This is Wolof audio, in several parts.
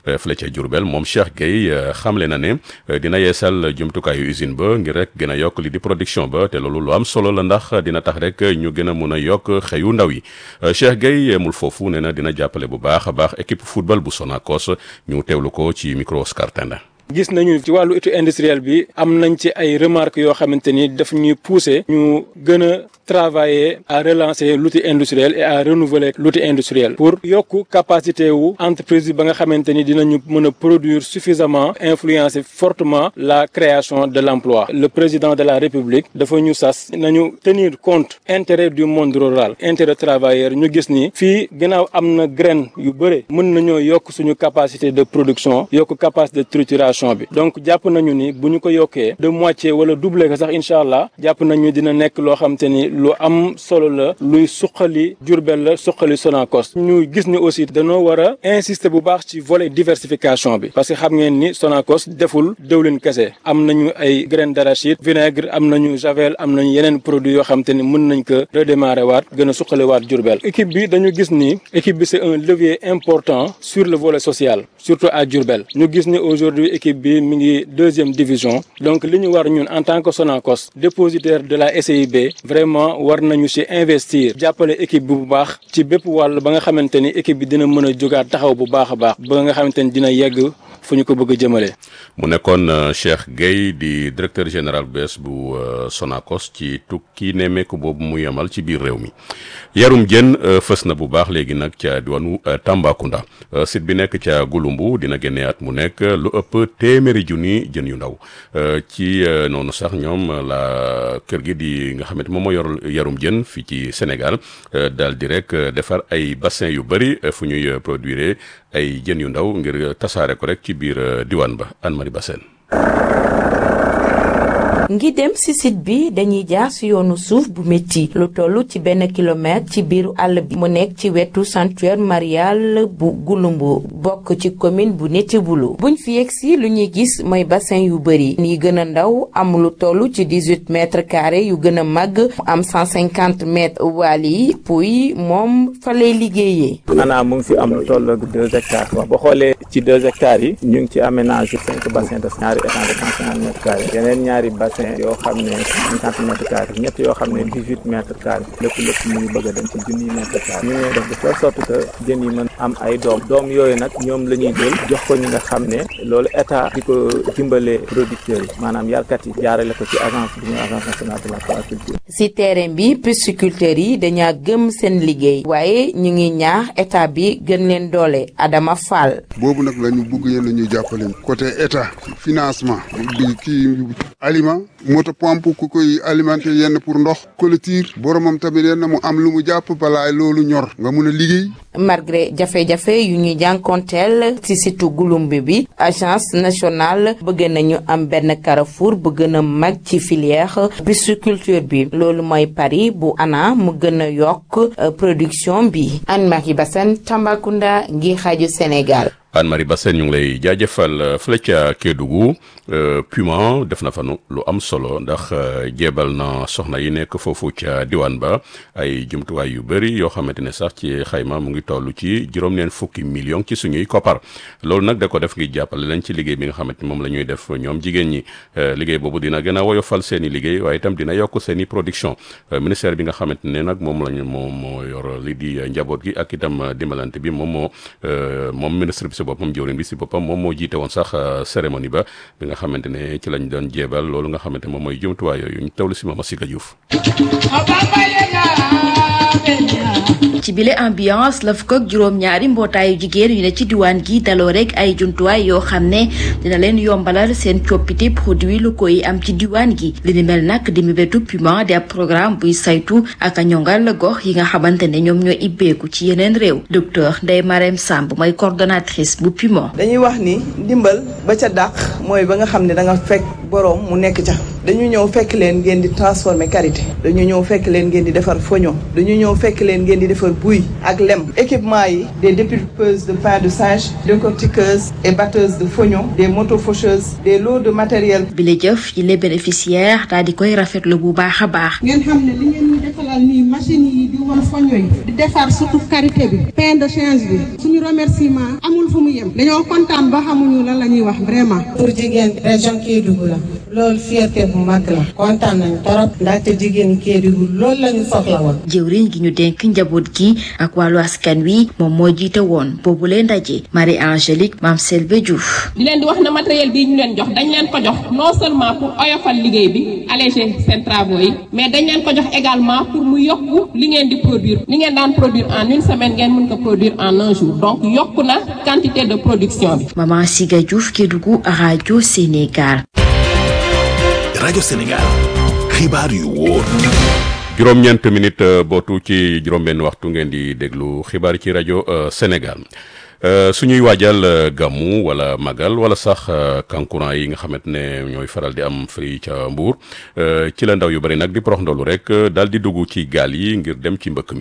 fële ca Diourbel moom Cheikh Gueye xamle na ne dina yeesal jumtukaayu usine ba ngir rek gën a yokk li di production ba te loolu lu am solo la ndax dina tax rek ñu gën a mun a yokk xëyu ndaw yi Cheikh Gueye yemul foofu nee na dina jàppale bu baax a baax équipe football bu Sonacos ñu teewlu ko ci micro Oscar Tenda gis nañu ci wàllu étude industrielle bi am nañ ci ay remarques yoo xamante ni daf ñuy pousser ñu gën a travailler à relancer l'outil industriel et à renouveler l'outil industriel pour yokk capacité wu entreprise bi ba nga xamante ni dinañu mën a produire suffisamment influencer fortement la création de l'emploi le président de la république dafa ñu sas nañu tenir compte intérêt du monde rural intérêt travailleur ñu gis ni fii gannaaw am na graine yu bëre mën nañoo yokk suñu capacité de production yokk capacité de trituration bi donc jàpp nañu ni bu ñu ko yokkee de moitié wala doublé ko sax incha allah jàpp nañu dina nekk loo xam te ni lu am solo la luy suqali Diourbel la suqali Sonacos ñu gis ni aussi dañoo war a insister bu baax ci volet diversification bi parce que xam ngeen ni Sonacos deful dëwlin kese am nañu ay graines d'arachide vinaigre am nañu javel am nañu yeneen produits yoo xam te ni mën nañ ko redémarrer waat gën a suqali waat Diourbel équipe bi dañu gis ni équipe bi c'est un levier important sur le volet social surtout à Diourbel ñu gis ni aujourd'hui équipe bi mi ngi deuxième division donc li ñu war ñun en tant que Sonacos dépositaire de la SIB vraiment war nañu ci investir jàppale équipe bi bu baax ci bépp wàll ba nga xamante ni équipe bi dina mën a jógaat taxaw bu baax a baax ba nga xamante ni dina yegg fu ñu ko bëgg a jëmale. mu nekkoon Cheikh Gueye di directeur général bees bu Sonacos ci tukki nemmeeku boobu mu yemal ci biir réew mi yarum jën fës na bu baax léegi nag ca diwaanu Tambacounda site bi nekk ca Gouloumbou dina génne at mu nekk lu ëpp téeméeri junni jën yu ndaw ci noonu sax ñoom la kër gi di nga xamante moom moo yor yarum jën fii ci Sénégal daal di rek defar ay bassin yu bëri fu ñuy produire ay jën yu ndaw ngir tasaare ko rek ci biir diwaan ba Anne-Marie Bassène ngi dem ci site bi dañuy jaar ci yoonu suuf bu métti lu toll ci benn kilomètre ci biiru àll bi mu nekk ci wetu sanctuaire marial bu Gouloumbou bokk ci commune bu Netiboulo buñ fi yegg si lu ñuy gis mooy bassin yu bëri yi gën a ndaw am lu toll ci dix-huit mètres carrés yu gën a màgg mu am cent cinquante mètres waal yi puy moom fa lay liggéeyee. maanaam mu ngi fi am lu toll ak deux hectares wax boo xoolee ci deux hectares yi ñu ngi ci aménagé cinq bassins de ñaari étangs de cent cinquante mètres carrés yeneen ñaari bassin yoo xam ne cinquante mètres carrés ñett yoo xam ne dix huit mètres carrés lépp lépp mu ngi bëgg a dem ci junniy mètres carrés ñu ngi def de telle sorte que jën yi mën am ay doom doom yooyu nag ñoom la ñuy jël jox ko ñi nga xam ne loolu état di ko dimbalee producteurs yi maanaam yarkat yi jaarale ko ci agence bi ñuy agence nationale de l'aquaculture ci terrain bi pisciculteurs yi dañaa gëm seen liggéey waaye ñu ngi ñaax état bi gën leen doole Adama Fall. boobu nag la ñu bëgg yéen la ñuy jàppale côté état financement di kii aliment moto pompe ku koy alimenter yenn pour ndox clôture boromam tamit yenn mu am lu mu jàpp balaay loolu ñor nga mun a liggéey. malgré jafe-jafe yu ñuy jànkonteel ci situ Gouloumbou bi agence nationale bëgg nañu am benn carrefour bu gën a mag ci filière pisciculture bi loolu mooy pari bu ana mu gën a yokk production bi Anne-Marie Bassène Tambacounda ngi xaaju Sénégal. Anne-Marie Bassène ñu ngi lay jaajëfal fële ca Kédougou Puma def na fa lu am solo ndax jéebal na soxna yi nekk foofu ca diwaan ba ay jumtuwaay yu bëri yoo xamante ne sax ci xayma mu ngi toll ci juróom-neen fukki million ci suñuy koppar loolu nag da ko def ngir jàppale leen ci liggéey bi nga xamante ni moom la ñuy def ñoom jigéen ñi liggéey boobu dina gën a woyofal seen i liggéey waaye itam dina yokk seen i production ministère bi nga xamante ne nag moom lañu moom moo yor li di njaboot gi ak itam dimbalante bi moom moo moom ministre bi si boppam jëwriñ bi si boppam moom moo jiite woon sax cérémonie ba bi nga xamante ne ci lañ doon jéebal loolu nga xamante moom mooy jumtuwaay yooyu ñu tawlu si Mama Siga Diouf ci bile ambiance la fukk ak juróom-ñaari mbootaayu jigéen yu ne ci diwaan gi daloo rek ay jumtuwaay yoo xam ne dina leen yombalal seen coppite produit locaux yi am ci diwaan gi li ni mel nag di mébétu Puma di ab programme buy saytu ak a ñongal gox yi nga xamante ne ñoom ñoo ibbeeku ci yeneen réew docteur Ndeye Marème Samb mooy coordonnatrice bu Puma. dañuy wax ni ndimbal ba ca dàq mooy ba nga xam ne da nga fekk boroom mu nekk ca dañu ñëw fekk leen ngeen di transformer karité dañu ñëw fekk leen ngeen di defar foño dañu ñëw fekk leen ngeen di defar fa buy ak lem équipement yi des dépulpeuses de pain de singe décortiqueuses et batteuses de foignon des motofaucheuses des lots de matériel bi la jëf yi les bénéficiaires daal di koy rafetlu bu baax a baax ngeen xam ne li ngeen ñu defalal nii machine yi di wal foño yi di defar surtout karité bi pain de change bi suñu remerciement amul fu mu yem dañoo kontaan ba xamuñu lan la ñuy wax vraiment pour jigéen région Kédougou la loolu fierté bu mag la kontaan nañu torop ndaxte jigéen Kédougou loolu la ñu soxla woon jëwriñ gi ñu dénk njaboot gi ak wàllu askan wi moom moo jiite woon boobu leen ndaje Marie Angélique Mame Selbe Diouf di leen di wax ne matériel bii ñu leen jox dañ leen ko jox non seulement pour oyofal liggéey bi alléger seen travaux yi mais dañ leen ko jox également pour mu yokku li ngeen di produire li ngeen daan produire en une semaine ngeen mën ko produire en un jour donc yokku na quantité de production bi. Maman Siga Diouf Kédougou rajo Sénégal. rajo Sénégal xibaar yu wóor. juróom-ñeent minute bootu ci juróom-benn waxtu ngeen di déglu xibaar ci rajo Sénégal. suñuy waajal gàmmu wala magal wala sax kankuran yi nga xamante ne ñooy faral di am fii ca Mbuur ci la ndaw yu bari nag di porox ndolu rek daal di dugg ci gaal yi ngir dem ci mbëkk mi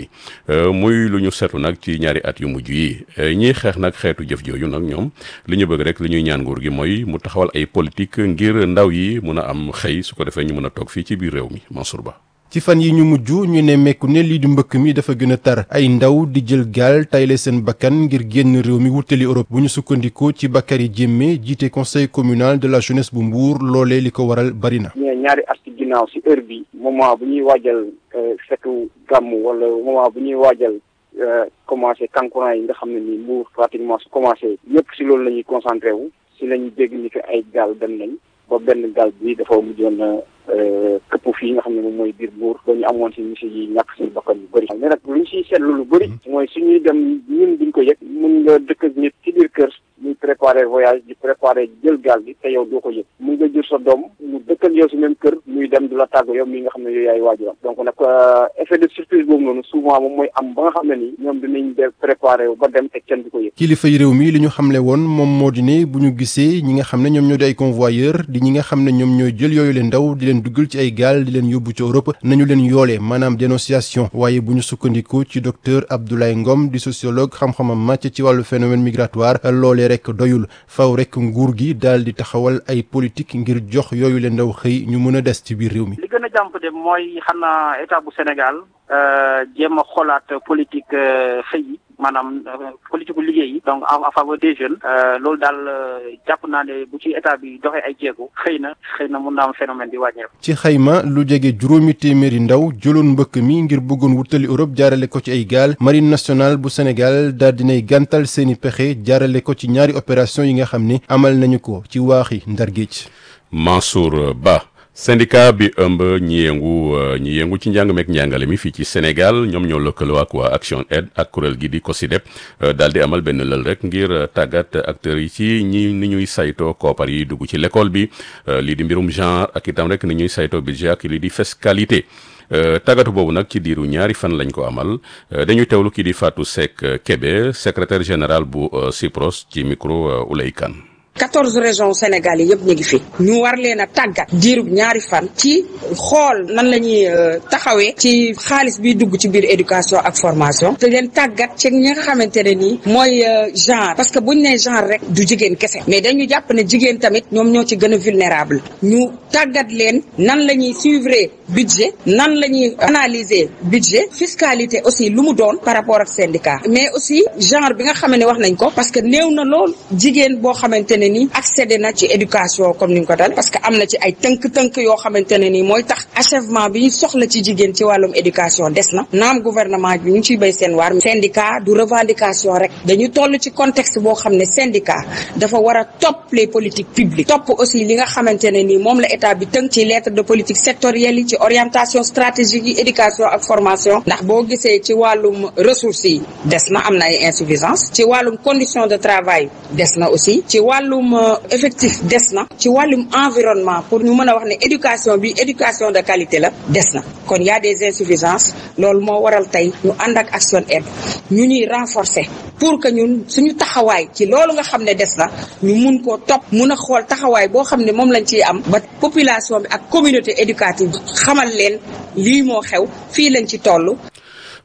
muy lu ñu seetlu nag ci ñaari at yu mujj yi ñiy xeex nag xeetu jëf jooju nag ñoom li ñu bëgg rek li ñuy ñaan nguur gi mooy mu taxawal ay politique ngir ndaw yi mun a am xëy su ko defee ñu mun a toog fii ci biir réew mi Mansour Ba. ci fan yi ñu mujj ñu ne mekku ne lii di mbëkk mi dafa gën a tar ay ndaw di jël gaal tayle seen bakkan ngir génn réew mi wutali Europe bu ñu sukkandikoo ci Bakary Diémé jiite conseil communal de la jeunesse bu Mbour loolee li ko waral bari na. ñaari at ci ginnaaw si heure bi moment bu ñuy waajal fetu gàmm wala moment bu ñuy waajal commencé kankuran yi nga xam ne ni Mbour pratiquement su commencé yëpp si loolu la ñuy concentré wu si la ñuy dégg ni que ay gaal dem nañ ba benn gaal bi dafa mujjoon këpp fii nga xam ne moom mooy biir Mbour ba ñu amoon si monsieur yi ñàkk si bakkan yu bëri mais nag lu ñu siy seetlu lu bëri mooy suñuy dem ñun duñ ko yëg mun nga dëkk ak nit ci biir kër muy préparer voyage di préparer jël gaal bi te yow doo ko yëg mun nga jur sa doom mu dëkkal yow si même kër muy dem du la tàgg yow mi nga xam ne yow yaay waajuram donc nag effet de surprise boobu noonu souvent moom mooy am ba nga xam ne nii ñoom dinañ def préparer ba dem te kenn du ko yëg kilifay réew mi li ñu xamle woon moom moo di ne bu ñu gisee ñi nga xam ne ñoom ñoo di ay convoyeur di ñi nga xam ne ñoom ñooy jël yooyu leen ndaw di leen duggal ci ay gaal di leen yóbbu ci Europe nañu leen yoole maanaam dénonciation waaye bu ñu sukkandikoo ci docteur Abdoulaye Ngom di sociologue xam-xamam màcc ci wàllu phénomène migratoire loolee rek doyul faw rek nguur gi daal di taxawal ay politique ngir jox yooyu leen ndaw xëy ñu mën a des ci biir réew mi. li gën a jàmp de mooy xam naa état bu Sénégal jéem a xoolaat politique xëy yi maanaam politique bu liggéey yi donc en faveur des jeunes loolu daal jàpp naa ne bu ci état bi doxee ay jéego xëy na xëy na mun naa am phénomène bi wàññeeku. ci xayma lu jege juróomi téeméeri ndaw jëloon mbëkk mi ngir bëggoon wutali Europe jaarale ko ci ay gaal marine nationale bu Sénégal daal dinay gàntal seeni pexe jaarale ko ci ñaari opération yi nga xam ne amal nañu ko ci waaxi Ndar Géej. Mansour Ba. syndicat bi ëmb ñi yëngu ñi yëngu ci njàng meek njàngale mi fii ci Sénégal ñoom ñoo lëkkaloo ak waa Action Aid ak kuréel gi di COSYDEP daal di amal benn lël rek ngir tàggat acteurs yi ci ñi ni ñuy saytoo koopar yi dugg ci l'école bi lii di mbirum genre ak itam rek ni ñuy saytoo budget ak lii di fiscalité tàggatu boobu nag ci diiru ñaari fan lañ ko amal dañuy teewlu kii di Fatou Seck Kébé secrétaire général bu CIPROS ci micro Oulay Kane quatorze régions Sénégal yi yëpp ñu ngi fi ñu war leen a tàggat diirub ñaari fan ci xool nan la ñuy taxawee ci xaalis biy dugg ci biir éducation ak formation te leen tàggat ci ñi nga xamante ne nii mooy genre parce que buñ nee genre rek du jigéen kese mais dañu jàpp ne jigéen tamit ñoom ñoo ci gën a vulnérable ñu tàggat leen nan la ñuy suivre budget nan la ñuy analyser budget fiscalité aussi lu mu doon par rapport ak syndicat mais aussi genre bi nga xam ne wax nañ ko parce que néew na lool jigéen boo xamante ne ni accédé na ci éducation comme ni nga ko dal parce que am na ci ay tënk-tënk yoo xamante ne ni mooy tax achèvement bi ñu soxla ci jigéen ci wàllum éducation des na naam gouvernement bi ñu ngi ciy béy seen waar syndicat du revendication rek dañu toll ci contexte boo xam ne syndicat dafa war a topp les politiques publiques topp aussi li nga xamante ne ni moom la état bi tënk ci lettre de politique sectorielle yi ci orientation stratégique yi éducation ak formation ndax boo gisee ci wàllum ressources yi des na am na ay insuffisance ci wàllum condition de travail des na aussi ci wàllum effectif des na ci wàllum environnement pour ñu mën a wax ne éducation bi éducation de qualité la des na kon y a des insuffisances loolu moo waral tey ñu ànd ak Action Aid ñu ñuy renforcer pour que ñun suñu taxawaay ci loolu nga xam ne des na ñu mun koo topp mun a xool taxawaay boo xam ne moom lañ ciy am ba population bi ak communauté éducative xamal leen lii moo xew fii lañ ci toll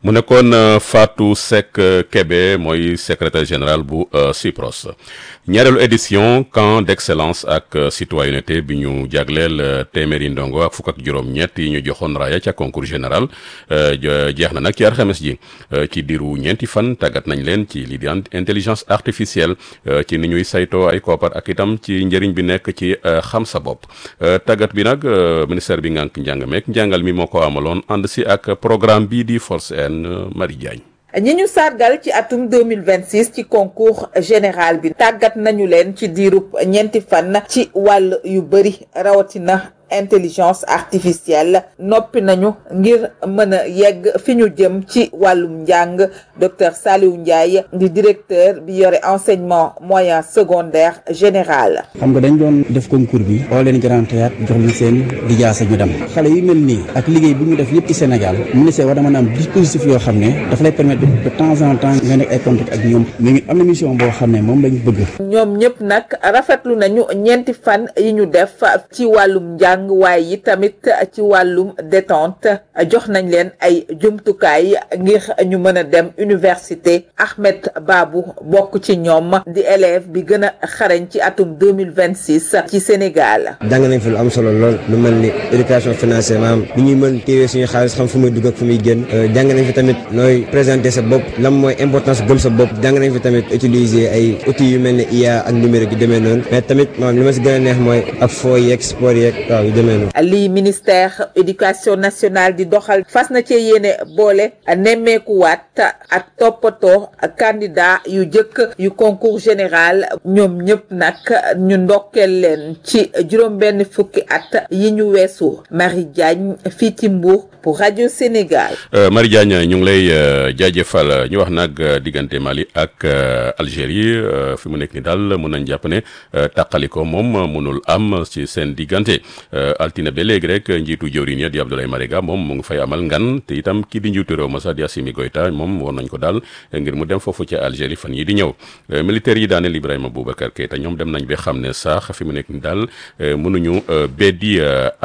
mu nekkoon Fatou Seck Kébé mooy secrétaire général bu CIPROS ñaareelu édition camp d'excellence ak citoyenneté bi ñu jagleel téeméeri ndongo ak fukk ak juróom-ñett yi ñu joxoon raaya ca concours général jeex na nag ci alxames ji ci diiru ñeenti fan tàggat nañ leen ci lii di intelligence artificielle ci ni ñuy saytoo ay koppar ak itam ci njëriñ bi nekk ci xam sa bopp tàggat bi nag ministère bi ngànk njàng meek njàngal mi moo ko amaloon ànd si ak programme bii di Force N Marie Diagne ñi ñu sargal ci atum 2026 ci concours général bi tàggat nañu leen ci diirub ñeenti fan ci wàll yu bëri rawatina intelligence artificielle noppi nañu ngir mën a yegg fi ñu jëm ci wàllum njàng docteur Saliou Ndiaye di directeur bi yore enseignement moyen secondaire général. xam nga dañ doon def concours bi oo leen grand théâtre jox leen seen lijaasa ñu dem xale yu mel nii ak liggéey bu ñu def yëpp ci Sénégal ministère war na mën a am dispositif yoo xam ne dafa lay permettre de temps en temps nga nekk ay contact ak ñoom mais am na mission boo xam ne moom lañu bëgg. ñoom ñëpp nag rafetlu nañu ñeenti fan yi ñu def ci wàllum njàng. waaye yi tamit ci wàllum détente jox nañ leen ay jumtukaay ngir ñu mën a dem université Ahmed Babou bokk ci ñoom di élève bi gën a xarañ ci atum 2026 ci Sénégal jàng nañ fi lu am solo lool lu mel ni éducation financière maanaam ni ñuy mën téewee suñu xaalis xam fu muy dugg ak fu muy génn jàng nañ fi tamit nooy présenter sa bopp lan mooy importance gëm sa bopp jàng nañ fi tamit utiliser ay outils yu mel ni IA ak numérique yu demee noonu mais tamit maanaam li ma si gën a neex mooy ak foo yeeg sport yeeg waaw yu demee noonu lii ministère éducation nationale di doxal fas na ci yéene boole nemmeekuwaat ak toppatoo candidat yu jëkk yu concours général ñoom ñëpp nag ñu ndokkeel leen ci juróom benn fukki at yi ñu weesu Marie Diagne fii ci Mbour pour rajo Sénégal. Marie Diagne ñu ngi lay jaajëfal ñu wax nag diggante Mali ak Algérie fi mu nekk ni daal mën nañ jàpp ne tàqaliko moom mënul am ci seen diggante altine ba léegi rek njiitu jëwriñ ya di Abdoulaye Marega moom mu ngi fay amal ngan te itam kii di njiitu réew ma sax di Assimi Goïta moom woon nañ ko daal ngir mu dem foofu ca Algérie fan yi di ñëw militaires yi daaneel Ibrahima Boubacar Keïta ñoom dem nañ ba xam ne sax fi mu nekk ni daal mënuñu beddi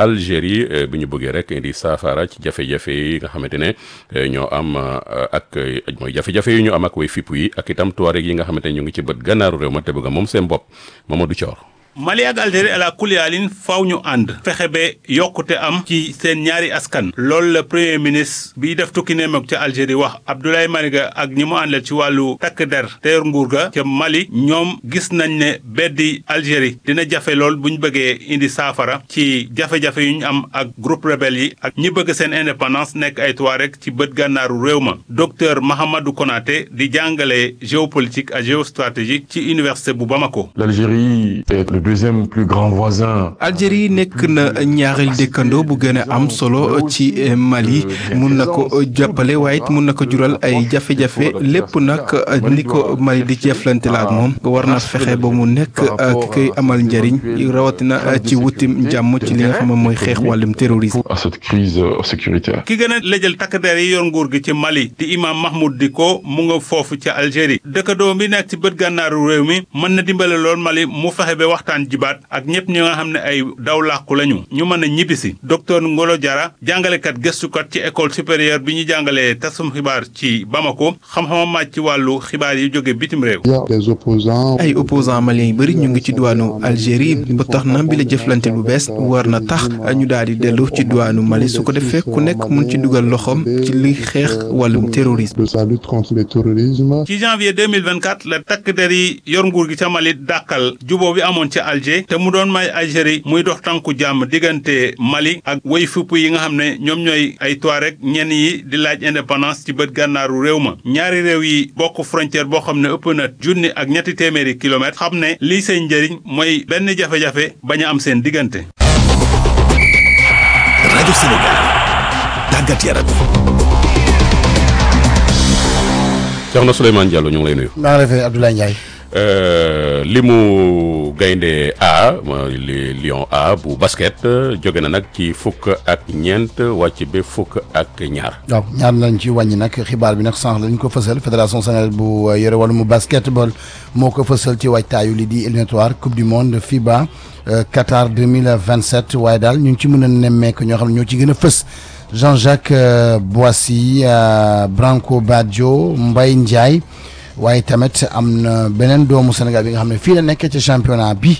Algérie bi ñu bëggee rek indi saafara ci jafe-jafe yi nga xamante ne ñoo am ak mooy jafe-jafe yi ñu am ak way fippu yi ak itam tuareg yi nga xamante ne ñu ngi ci bët gànnaaru réew ma te bëgg moom seen bopp Mamadou Thior Mali ak Algérie ala kuliyaalin faaw ñu ànd fexe ba yokkute am ci seen ñaari askan loolu la premier ministre biy def tukki nemeek ca Algérie wax Abdoulaye Mariga ak ñi mu àndal ci wàllu takk der teer nguur ga ca Mali ñoom gis nañ ne beddi Algérie dina jafe lool bu ñu bëggee indi saafara ci jafe-jafe yu ñu am ak groupe rebelle yi ak ñi bëgg seen indépendance nekk ay Touareg ci bët gànnaaru réew ma docteur Mahamadou Konaté di jàngale géopolitique ak géostratégie ci université bu Bamako. L'Algérie est le deuxième plus grand voisin. Algérie nekk na ñaareel dëkkandoo bu gën a am solo ci Mali mun na ko jàppale waaye it mun na ko jural ay jafe-jafe lépp nag ni ko Mali di jëflante la ak moom war na fexe ba mu nekk ak koy amal njëriñ rawatina ci wutim jàmm ci li nga xam ne mooy xeex wàllum terrorisme. à cette crise sécuritaire. ki gën a lëjal takk der yi yor nguur gi ci Mali di imam Mahmoud Dicko mu nga foofu ca Algérie dëkkandoo bi nekk ci bët gànnaaru réew mi mën na dimbale lool Mali mu fexe ba waxtaan jibaat ak ñëpp ñi nga xam ne ay daw làqu lañu ñu mën a ñibbisi docteur Ngolo Diarra jàngalekat gëstukat ci école supérieure bi ñu jàngalee tasum xibaar ci Bamako xam-xamam màcc ci wàllu xibaar yi jóge bitim réew. des opposants ay opposants maliens yu bëri ñu ngi ci diwaanu Algérie ba tax na bi la jëflante bu bees war na tax ñu daal di dellu ci diwaanu Mali su ko defee ku nekk mun ci dugal loxoom ci li xeex wàllum terrorisme. de la lutte contre le terrorisme. ci janvier 2024 la takk der yi yor nguur gi ca Mali dàkkal juboo bi amoon ci Alger te mu doon may Algérie muy dox tànku jàmm diggante Mali ak way fupp yi nga xam ne ñoom ñooy ay Touareg ñenn yi di laaj indépendance ci bët gànnaaru réew ma ñaari réew yi bokk frontière boo xam ne ëpp na junni ak ñetti téeméeri kilomètres xam ne lii seen njëriñ mooy benn jafe-jafe bañ a am seen diggante. rajo Sénégal tàggat yaram. Soxna Souleymane Diallo ñu ngi lay nuyu. maa ngi lay fay Abdoulaye Ndiaye. li mu gaynde A li Lion A bu basket jóge na nag ci fukk ak ñeent wàcc ba fukk ak ñaar. waaw ñaar lañ ci wàññi nag xibaar bi nag sànq lañ ko fësal fédération sénégalaise bu yore wàllum basketball moo ko fësal ci waajtaayu li di éliminatoire coupe du monde FIBA Qatar 2027 waaye daal ñu ngi ci mën a nemmeeku ñoo xam ne ñoo ci gën a fës Jean-Jacques Boissy Branco Badio Mbaye Ndiaye waaye tamit am na beneen doomu Sénégal bi nga xam ne fii la nekk ci championnat bi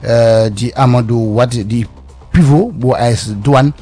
di Amadou Wade di pivot bu AS Douane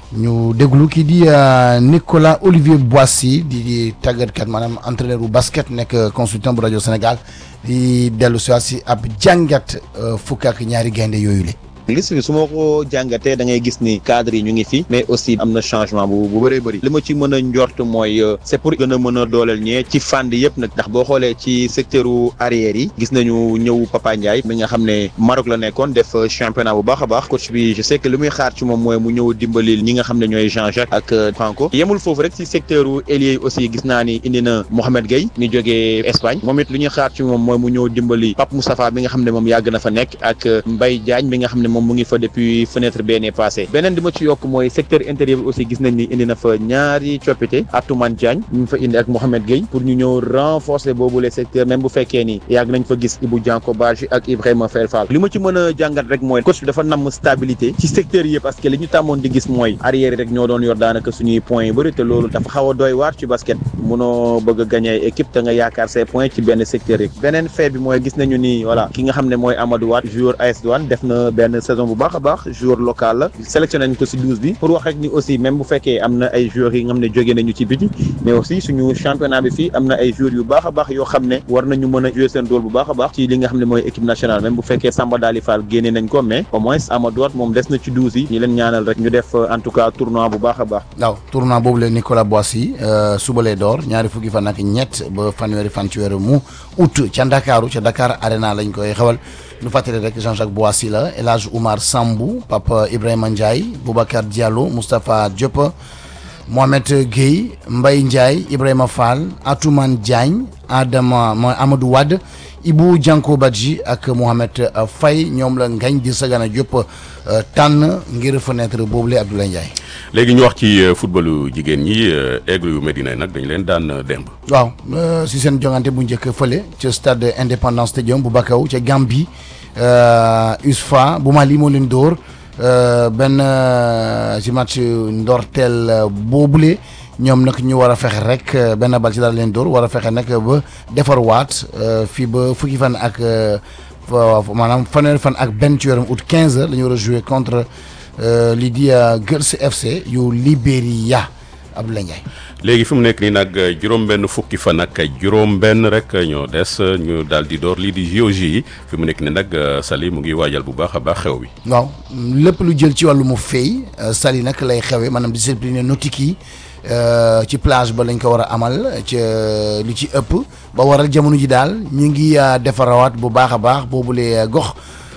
ñu déglu kii di Nicolas Olivier Boissy di tàggatkat maanaam entraîneur bu basket nekk consultant bu rajo Sénégal di dellu si waat si ab jàngat fukk ak ñaari gaynde yooyu la. liste bi su ma ko jàngatee da ngay gis ni cadre yi ñu ngi fi mais aussi am na changement bu bu bëree bëri li ma ci mën a njort mooy c'est pour gën a mën a dooleel ñee ci fànn yëpp nag ndax boo xoolee ci secteur arrière yi gis nañu ñëw Papa Ndiaye mi nga xam ne Maroc la nekkoon def championnat bu baax a baax coach bi je sais que li muy xaar ci moom mooy mu ñëw dimbali ñi nga xam ne ñooy Jean-Jacques ak Franco yemul foofu rek ci secteur ailier yi aussi gis naa ni indi na Mohamed Gueye mi jógee Espagne moom it li ñuy xaar ci moom mooy mu ñëw dimbali Pape Moustapha bi nga xam ne moom yàgg na fa nekk ak Mbaye Diagne mi nga xam ne moom mu ngi fa depuis fenêtre benee passé beneen di ma ci yokk mooy secteur intérieur bi aussi gis nañ ni indi na fa ñaari coppite Atoumane Diagne ñu fa indi ak Mohamed Gueye pour ñu ñëw renforcer boobu les secteurs même bu fekkee ni yàgg nañ fa gis Ibou Dianko Badji ak Ibrahima Fel Fall li ma ci mën a jàngat rek mooy coach bi dafa namm stabilité ci secteur yi parce que li ñu tàmmoon di gis mooy arrière rek ñoo doon yor daanaka suñuy points yu bëri te loolu dafa xaw a doy waar ci basket munoo bëgg a gagner équipe te nga yaakaar say points ci benn secteur yi beneen fait bi mooy gis nañu ni voilà ki nga xam ne mooy Amadou Wade joueur AS Douane def na benn saison bu baax a baax joueur local la sélectionné nañ ko si douze bi pour wax rek ni aussi même bu fekkee am na ay joueurs yi nga xam ne jóge nañu ci biti mais aussi suñu championnat bi fii am na ay joueurs yu baax a baax yoo xam ne war nañu mën a jouer seen rôle bu baax a baax ci li nga xam ne mooy équipe nationale même bu fekkee Samba Dali Fall génne nañ ko mais au moins Amadou Wade moom des na ci douze yi ñu leen ñaanal rek ñu def en tout cas tournoi bu baax a baax waaw tournoi boobu la Nicolas Boissy suba lay door ñaari fukki fan ak ñett ba fanweeri fan ci weeru mu août ca Ndakaaru ca Dakar Arena lañ koy xewal ñu fàttali rek Jean-Jacques Boissy la El Hadj Oumar Sambou Papa Ibrahima Ndiaye Boubacar Diallo Moustapha Diop Mohamed Gueye Mbaye Ndiaye Ibrahima Fall Atoumane Diagne Adama mooy Amadou Wade Ibou Dianko Badji ak Mohamed Faye ñoom la ngañ di Sagana Diop tànn ngir fenêtre boobule Abdoulaye Ndiaye. léegi ñu wax ci footballu jigéen ñi aigle yu Medina nag dañ leen daan démb. waaw si seen jongante bu njëkk fële ca stade Independence Stadium bu Bakaw ca Gambie USFA bu Mali moo leen dóor benn ci match ndorteel boobule ñoom nag ñu war a fexe rek benn bal ci daal leen dóor war a fexe nag ba defarwaat fii ba fukki fan ak maanaam fanweeri fan ak benn ci weeram août 15 heures la ñu war a jouer contre lii di Girls FC yu Libéria Abdoulaye Ndiaye. léegi fi mu nekk nii nag juróom-benn fukki fan ak juróom-benn rek ñoo des ñu daal di door lii di JOJ yi fi mu nekk nii nag Sali mu ngi waajal bu baax a baax xew bi. waaw lépp lu jël ci wàllu mu fay Sali nag lay xewee maanaam discipline nautique yi ci plage ba lañ ko war a amal ca li ci ëpp ba waral jamono ji daal ñu ngi defarawaat bu baax a baax boobule gox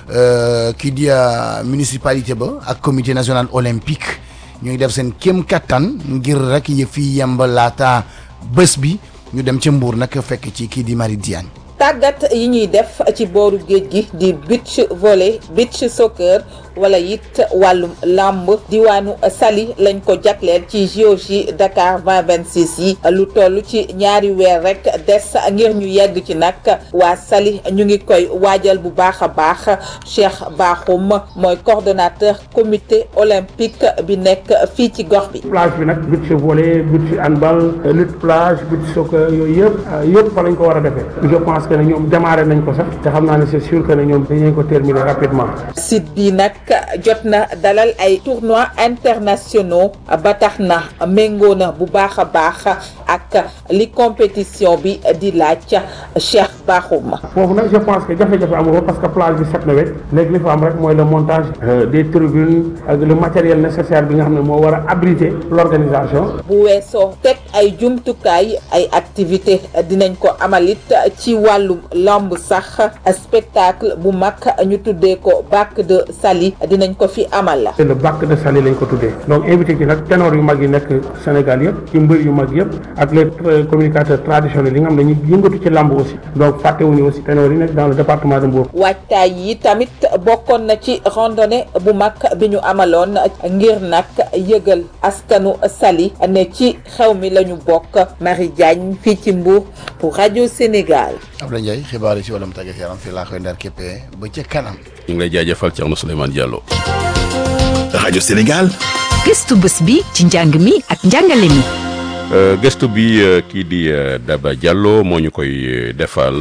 kii di municipalité ba ak comité national olympique. ñu ngi def seen kéem kattan ngir rek yëf yi yemb laata bés bi ñu dem ca Mbour nag fekk ci kii di Marie Diagne. tàggat yi ñuy def ci booru géej gi di beach volley beach soccer wala it wàllum làmb diwaanu Saly lañ ko jagleel ci JOJ Dakar 2026 yi lu toll ci ñaari weer rek des ngir ñu yegg ci nag waa Saly ñu ngi koy waajal bu baax a baax Cheikh Bakhoum mooy coordonnateur comité olympique bi nekk fii ci gox bi. plage bi nag beach volley beach handball lutte plage beach soccer yooyu yëpp yëpp fa lañ ko war a defee je pense que ne ñoom démarré nañ ko sax te xam naa ne c'est sûr que ne ñoom dañu ko terminer rapidement. site bi nag jot na dalal ay tournois internationaux ba tax na méngoo na bu baax a baax ak li compétition bi di laaj Cheikh Bakhoum. foofu nag je pense que jafe-jafe amul ko parce que plage bi set na wet léegi li fa am rek mooy le montage des tribunes ak le matériel nécessaire bi nga xam ne moo war a abriter l'organisation. bu weesoo teg ay jumtukaay ay activité dinañ ko amalit ci wàllum lamb sax spectacle bu mag ñu tuddee ko bac de Saly dinañ ko fi amal la. le bac de Saly lañ ko tuddee donc invité ci nag ténor yu mag yi nekk Sénégal yëpp ci mbër yu mag yëpp ak les communicateurs traditionnels yi nga xam ne ñu yëngatu ci lamb aussi donc fàttewuñu aussi ténor yi nekk dans le département de Mbour. waajtaay yi tamit bokkoon na ci randonnée bu mag bi ñu amaloon ngir nag yëgal askanu Saly ne ci xew mi la ñu bokk Marie Diagne fii ci Mbour pour rajo Sénégal. Abdoulaye Ndiaye xibaar yi ci wàllum tàggat yaram fii laa koy ndar képpee ba ca kanam. ñu ngi lay jaajëfal Thierno Souleymane Diallo. rajo Sénégal gëstu bés bi ci njàng mi ak njàngale mi. gëstu bi kii di Daba Diallo moo ñu koy defal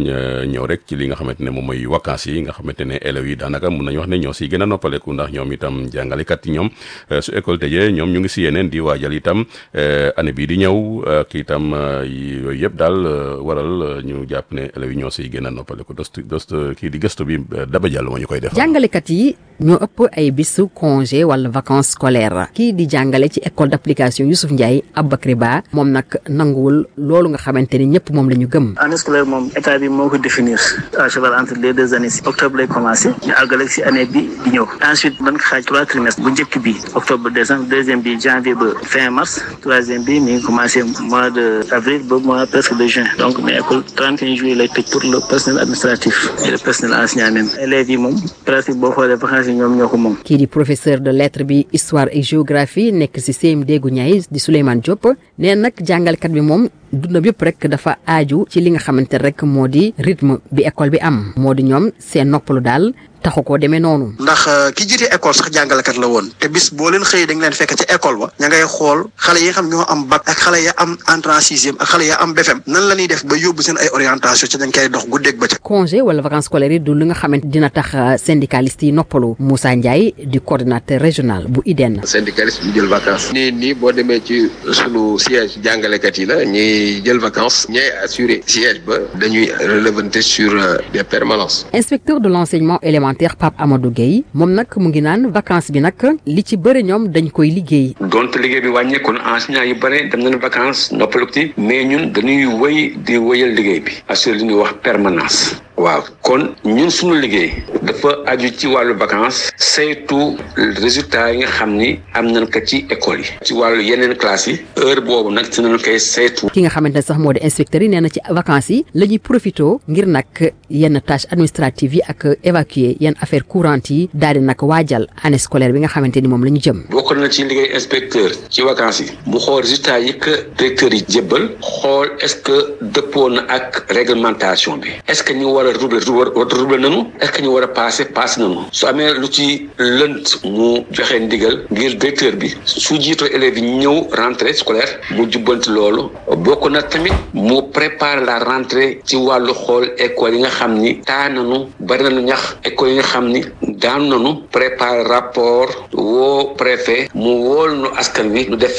ñëw rek ci li nga xamante ne moom mooy vacances yi nga xamante ne élèves yi daanaka mun nañu wax ne ñoo si gën a noppaleku ndax ñoom itam jàngalekat yi ñoom su école tëjee ñoom ñu ngi si yeneen di waajal itam année bii di ñëw ak itam yooyu yëpp daal waral ñu jàpp ne élèves yi ñoo siy gën a noppaleku dost dost kii di gëstu bi Daba Diallo moo ñu koy defal. jàngalekat yi ñoo ëpp ay bisu congé wala vacances scolaires kii di jàngale ci école d'application Youssouf Ndiaye Aboubacry Ba moom nag nanguwul loolu nga xamante ni ñëpp moom la ñu gëm. année scolaire moom état bi moo ko définir à cheval entre les deux années si octobre lay commencé ñu àggale si année bi di ñëw ensuite ban xaaj trois trimestres bu njëkk bi octobre décembre deuxième bi janvier ba fin mars troisième bi mi ngi commencé mois de avril ba mois presque de juin donc mais école 31 juillet lay tëj pour le personnel administratif et le personnel enseignant même élèves yi moom presque boo xoolee vacances yi ñoom ñoo ko moom. kii di professeur de lettres bi histoire et géographie nekk si CMD gu ñaay di Souleymane Diop nee nag jàngalekat bi moom dundam yëpp rek dafa aaju ci li nga xamante rek moo di rythme bi école bi am moo di ñoom seen noppalu daal taxu koo demee noonu. ndax ki jiite école sax jàngalekat la woon te bis boo leen xëyee dañ leen fekk ci école ba ña ngay xool xale yi nga xam ñoo am bac ak xale ya am entrée en sixième ak xale ya am BFEM nan la ñuy def ba yóbbu seen ay orientation ci dañ koy dox guddeeg ba ca. congé wala vacances scolaires yi du li nga xamante dina tax syndicaliste yi noppalu Moussa Ndiaye di coordinateur régional bu IDEN. syndicaliste ñu jël vacances. nii nii boo demee ci sunu siège jàngalekat yi la ñuy jël vacances ñooy assuré siège ba dañuy relevanter sur des permanences. inspecteur de l'enseignement élémentaire Pape Amadou Gueye moom nag mu ngi naan vacances bi nag li ci bëri ñoom dañ koy liggéey. donte liggéey bi wàññeeku na enseignants yu bëri dem nañu vacances noppalu ci mais ñun dañuy wëy di wëyal liggéey bi assurer li ñuy wax permanence. waaw kon ñun suñu liggéey dafa aju ci wàllu vacances saytu résultats yi nga xam ni am nañ ko ci école yi ci wàllu yeneen classes yi heure boobu nag si nañu koy saytu. ki nga xamante ne sax moo di inspecteur yi nee na ci vacances yi la ñuy profité ngir nag yenn tâches administratives yi ak évacuer yenn affaires courantes yi daal di nag waajal année scolaire bi nga xamante ni moom la ñu jëm. bokk na ci liggéey inspecteur ci vacances yi mu xool résultats yi que directeur yi jébbal xool est-ce que dëppoo na ak réglementation bi est-ce que ñu war a rouble rouble nañu est-ce que ñu war a passé passé nañu su amee lu ci lënt mu joxe ndigal ngir directeur bi su jiitoo élèves yi ñëw rentrée scolaire mu jubbanti loolu bokk na tamit mu préparer la rentrée ci wàllu xool école yi nga xam ni taa nañu bari nañu ñax école yi nga xam ni daanu nañu préparer rapport woo préfet mu wool nu askan wi nu def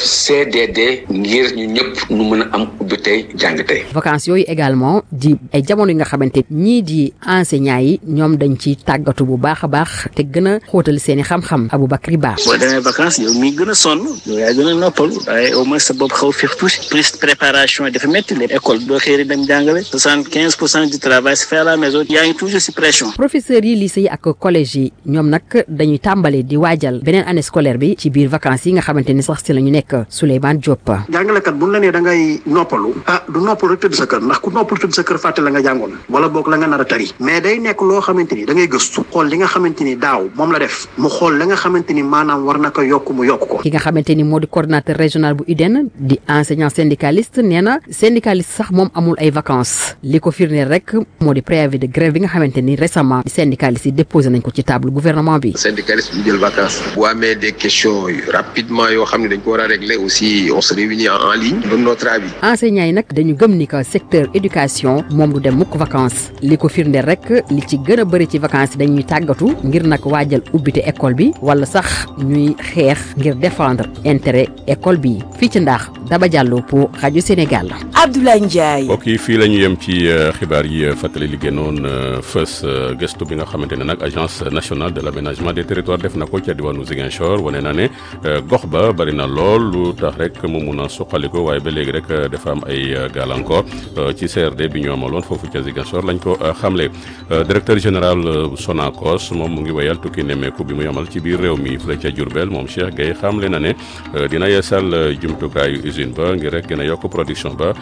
CDD ngir ñu ñëpp nu mën a am ubbi tey jàng tey. vacances yooyu également di ay jamono yi nga xamante ñii di enseignants yi ñoom dañ ci tàggatu bu baax a baax te gën a xóotal seen i xam-xam Aboubacry Ba. boo demee vacances yow mi gën a sonn yow yaa gën a noppalu waaye au moins sa bopp xaw féex tuuti plus préparation yi dafa métti les école doo xëy dem jàngale soixante quinze pour cent du travail se fait à la maison yaa ngi toujours si pression. professeurs yi lycée yi ak collège yi ñoom nag dañuy tàmbale di waajal beneen année scolaire bi ci biir vacances yi nga xamante ni sax si la ñu nekk Souleymane Diop. jàngalekat bu ñu la nee da ngay noppalu ah du noppalu rek tëdd sa kër ndax ku noppalu tëdd sa kër fàtte la nga jàngoon wala boog la nga nar a tari mais day nekk loo xamante ni da ngay gëstu xool li nga xamante ni daaw moom la def mu xool la nga xamante ni maanaam war na ko yokk mu yokk ko. ki nga xamante ni moo di coordinateur régional bu UDEN di enseignant syndicaliste nee na syndicaliste sax moom amul ay vacances li ko firndeel rek moo di préavis de grève bi nga xamante ni récemment syndicaliste yi déposé nañ ko ci table gouvernement bi. syndicaliste ñu jël vacances bu amee des questions rapidement yoo xam ne dañ ko war a régler aussi on se réunit en ligne donne notre avis. enseignants yi nag dañu gëm ni que secteur éducation moom du dem mukk vacances li ko firndeel rek li ci gën a bëri ci vacances yi dañuy tàggatu ngir nag waajal ubbite école bi wala sax ñuy xeex ngir défendre intérêt école bi fii ci ndax Daba Diallo pour rajo Sénégal. Abdoulaye Ndiaye. mbokk yi fii la ñu yem ci xibaar yi fàttali li génnoon fës gëstu bi nga xamante ne nag agence nationale de l' aménagement des territoires def na ko ca diwaanu Ziguinchor wane na ne gox ba bari na lool lu tax rek mu mun a suqaliko waaye ba léegi rek dafa am ay gàllankoor ci CRD bi ñu amaloon foofu ca Ziguinchor lañ ko xamle directeur général Sonacos moom mu ngi wéyal tukki nemmeeku bi muy amal ci biir réew mi fële ca Diourbel moom Cheikh Gueye xamle na ne dina yeesal jumtukaayu usine ba ngir rek gën a yokk production ba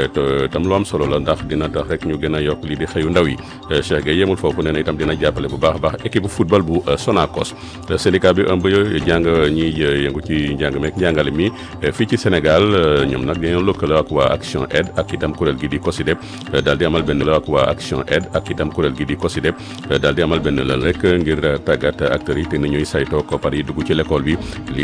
te tam lu am solo la ndax dina tax rek ñu gën a yokk lii di xëyu ndaw yi Cheikh Gueye yemul foofu nee na itam dina jàppale bu baax a baax équipe football bu Sonacos syndicat bi ëmb jàng ñiy yëngu ci njàng meek njàngale mi fii ci Sénégal ñoom nag dañoo lëkkaloo ak waa Action Aid ak itam kuréel gi di COSYDEP daal di amal benn la ak waa Action Aid ak itam kuréel gi di COSYDEP daal di amal benn lan rek ngir tàggat acteurs yi te ni ñuy saytoo koppar yi dugg ci l'école bi